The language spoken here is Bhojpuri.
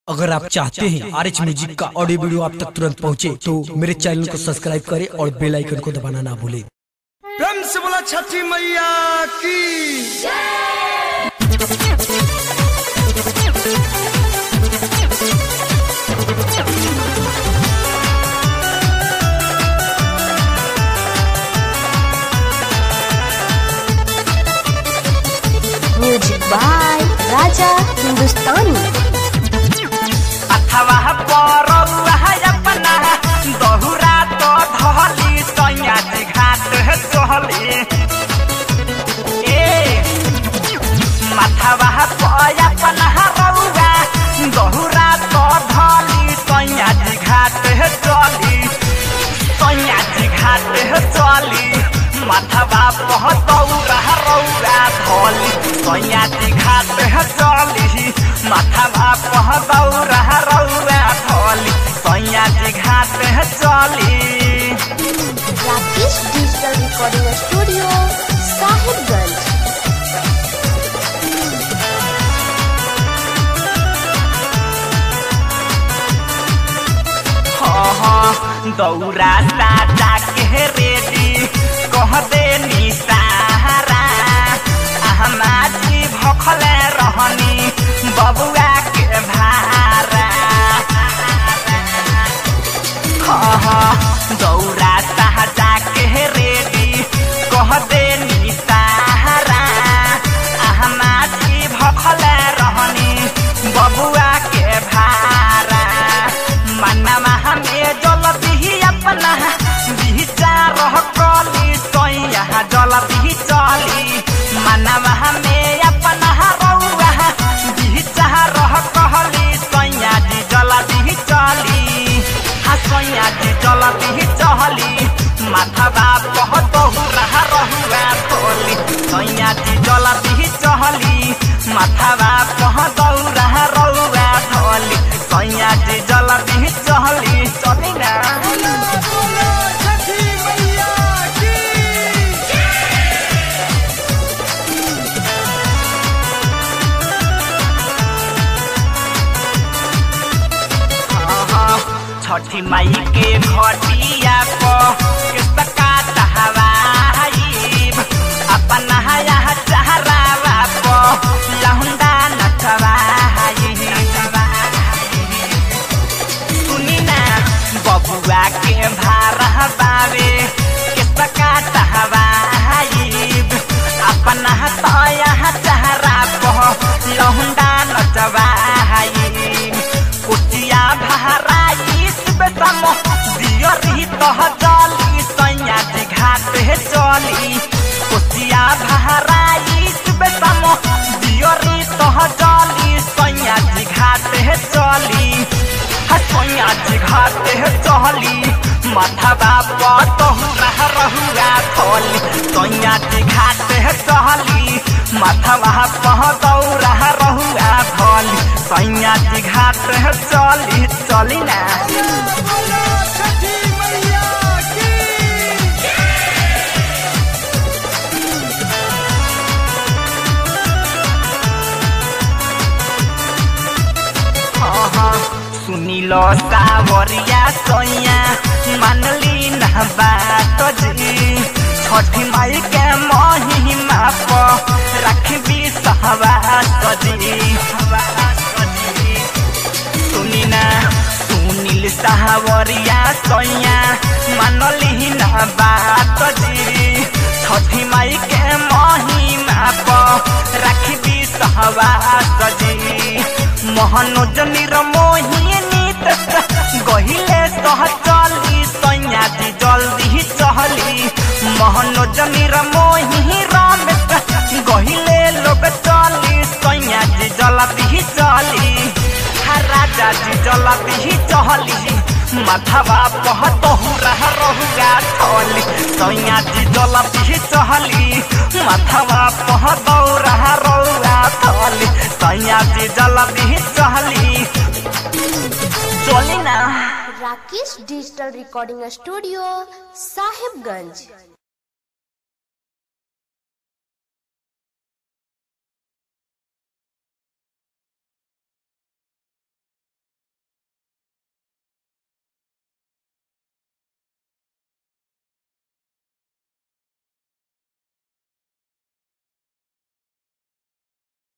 अगर आप चाहते हैं आर एच म्यूजिक का ऑडियो वीडियो आप तक तुरंत पहुंचे तो मेरे चैनल को सब्सक्राइब करें और बेल आइकन को दबाना ना भूलें प्रेम से बोला छठी मैया की म्यूजिक बाय राजा हिंदुस्तानी अथवा परौआ अपना दहुरा तो धली सैया जी घाट चहली ए माथवा पर अपना रौआ दहुरा तो धली सैया जी घाट चली सैया जी घाट चली माथवा पह दौरा रौआ धली सैया जी घाट चली माथवा पह दौरा रौआ धली सैया जी घाट चली Rakesh digital recording studio Sahibganj हाँ दौरा साजा के रेडी कह दे निसारा अहमा जी भखले रहनी बबुआ के भारा हाँ दौरा साजा के रेडी कह दे निसारा अहमा जी भखले रहनी बबुआ के भारा मनवा हमें जलती ही अपना विचार कली सैया जलती चली मनवा हमें अपना रउआ विचार कहली सैया जी जलती चली हाँ सैया जी जलती चली माथवा कह दहुरा रहुआ थोली सैया जी जलती चली माथवा कह दौरा रउआ थोली सैया जी जलती चली चली ना छठी मैया की छठी माई के घटिया को किसका तहवाइब अपना यहाँ चहरावा को लहुंदा नचवाइब सुनी ना बबुआ के भारा बावे किसका तहवाइब अपना तो यहाँ चहरा को लहुंदा नचवाइब कुटिया भराई बेटम दियरी तह जली सैया जी घाट चली कुटिया भराई बेटम दियरी तह जली सैया जी घाट चली सैया जी घाट चली माथवा पतहुरा रहुआ थली सैया जी घाट चली माथवा पह दौरा रहुआ थली सैया जी घाट चली चली ना बोला छठी मैया की सुनी लो सावरिया सैया मानली ना बात जी छठी माई के महिमा पर रखबी सहवास जी सुनी ना सुनील सावरिया सैया मानली ना बात जी छठी माई के महिमा पर रखबी सहवास जी मोहनोज निरमोहिनी गहिले सह चली सैया जी जल्दी चहली मोहनोज निरमोही रमेश गहिले लोग चली सैया जी जल्दी चली हा राजा जी जल्दी चहली माथवा पह तहुरा रहुआ थली सैया जी जल्दी चहली माथवा पह दौरा रहुआ थली सैया जी जल्दी चहली चली ना Rakesh digital recording studio Sahibganj